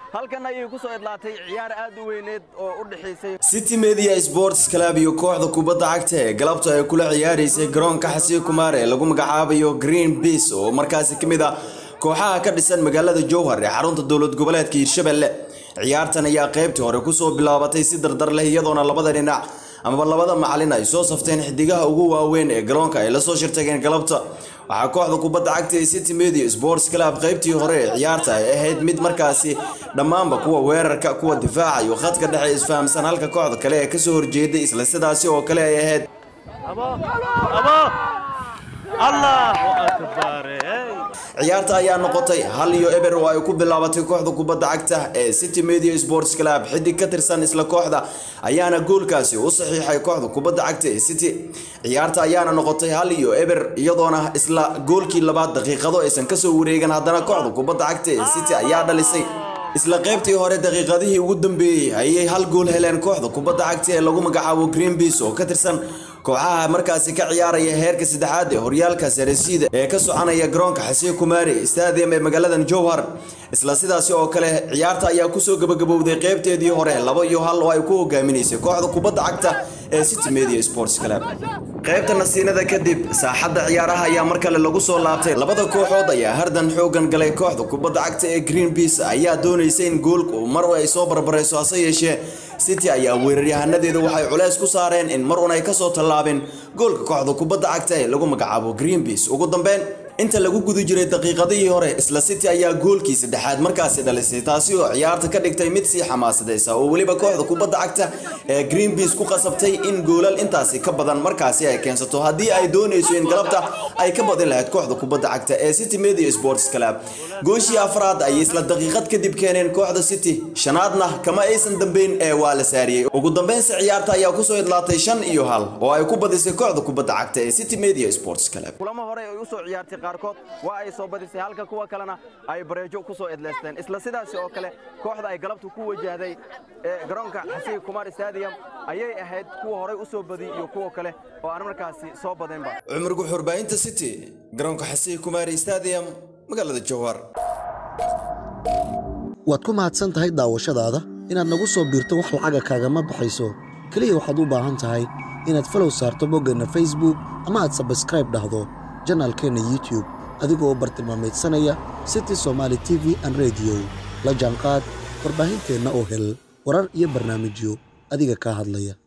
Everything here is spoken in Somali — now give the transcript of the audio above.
halkan ayay ku soo idlaatay ciyaar aad u weyneed oo u dhexaysay city media sports club iyo kooxda kubadda cagta ee galabta ay kula ciyaaraysay garoonka xasiin kumaar ee lagu magacaabayo green beas oo markaasi ka mid ah kooxaha ka dhisan magaalada jowhar ee xarunta dowlad goboleedka hiirshabelle ciyaartan ayaa qaybtii hore kusoo bilaabatay si dardar leh iyadoona labada dhinac amaba labada macalin ay soo safteen xidigaha ugu waaweyn ee garoonka ay lasoo shirtageen galabta waxaa kooxda kubadda cagta ee city media sports club qaybtii hore ee ciyaarta ay ahayd mid markaasi dhammaanba kuwa weerarka kuwa difaaca iyo khadka dhexe isfahamsan halka kooxda kale ee kasoo horjeeday isla sidaasi oo kale ay ahayd ciyaarta ayaa noqotay hal iyo eber oo ay ku bilaabatay kooxda kubadda cagta ee city media sports club xidig ka tirsan isla kooxda ayaana goolkaasi u saxiixay kooxda kubadda cagta ee city ciyaarta ayaana noqotay hal iyo eber iyadoona isla goolkii labaad daqiiqado aysan kasoo wareegan haddana kooxda kubadda cagta ee city ayaa dhalisay isla qaybtii hore daqiiqadihii ugu dambeeyey ayay hal gool heleen kooxda kubadda cagta ee lagu magacaabo green beas oo ka tirsan kooxaha markaasi ka ciyaaraya heerka saddexaad ee horyaalka sarasiida ee ka soconaya garoonka xasiin kumaari stadium ee magaaladan jowhar isla sidaasi oo kale ciyaarta ayaa kusoo gabagabowday qaybteedii hore laba iyo hal oo ay ku hogaaminaysay kooxda kubadda cagta ee city media sports club qaybta nasiinada kadib saaxadda ciyaaraha ayaa mar kale lagu soo laabtay labada kooxood ayaa hardan xoogan galay kooxda kubadda cagta ee green beas ayaa doonaysa in goolku mar ay soo barbarayso hase yeeshee city ayaa weeraryahanadeedu waxay culeys ku saareen in mar un ay kasoo tallaabeen goolka kooxda kubadda cagta ee lagu magacaabo green beas ugu dambeyn inta lagu guda jiray daqiiqadihii hore isla city ayaa goolkii saddexaad markaasi dhalisay taasi oo ciyaarta ka dhigtay mid sii xamaasadaysa oo weliba kooxda kubadda cagta ee green beas ku qasabtay in goolal intaasi ka badan markaasi ay keensato haddii ay doonayso in galabta ay ka badin lahayd kooxda kubadda cagta ee city media sports club gooshii afraad ayay isla daqiiqad kadib keeneen kooxda city shanaadna kama aysan dambeyn ee waa la saariyey ugu dambeynse ciyaarta ayaa kusoo idlaatay shan iyo hal oo ay ku badisay kooxda kubadda cagta ee city media sports club kulamo hore ay u soo ciyaartay qaarkood waa ay soo badisay halka kuwa kalena ay bareejo ku soo idleysteen isla sidaasi oo kale kooxda ay galabtu ku wajahday ee garoonka xasiin kumar stadium ayay ahayd kuwa horey u soo badiyey iyo kuwa kale oo aan markaasi soo badinba cumar guxurbaahinta city garoonka xasiin kumaari stadium magaalada jowhar waad ku mahadsan tahay daawashadaada inaad nagu soo biirto wax lacaga kaagama baxayso keliya waxaad u baahan tahay inaad falow saarto boggeenna facebook ama aad sabskraib dhahdo janaalkeenna youtub adigoo bartilmaameedsanaya city somaali t v an rediyo la jaanqaad warbaahinteenna oo hel warar iyo barnaamijyo adiga kaa hadlaya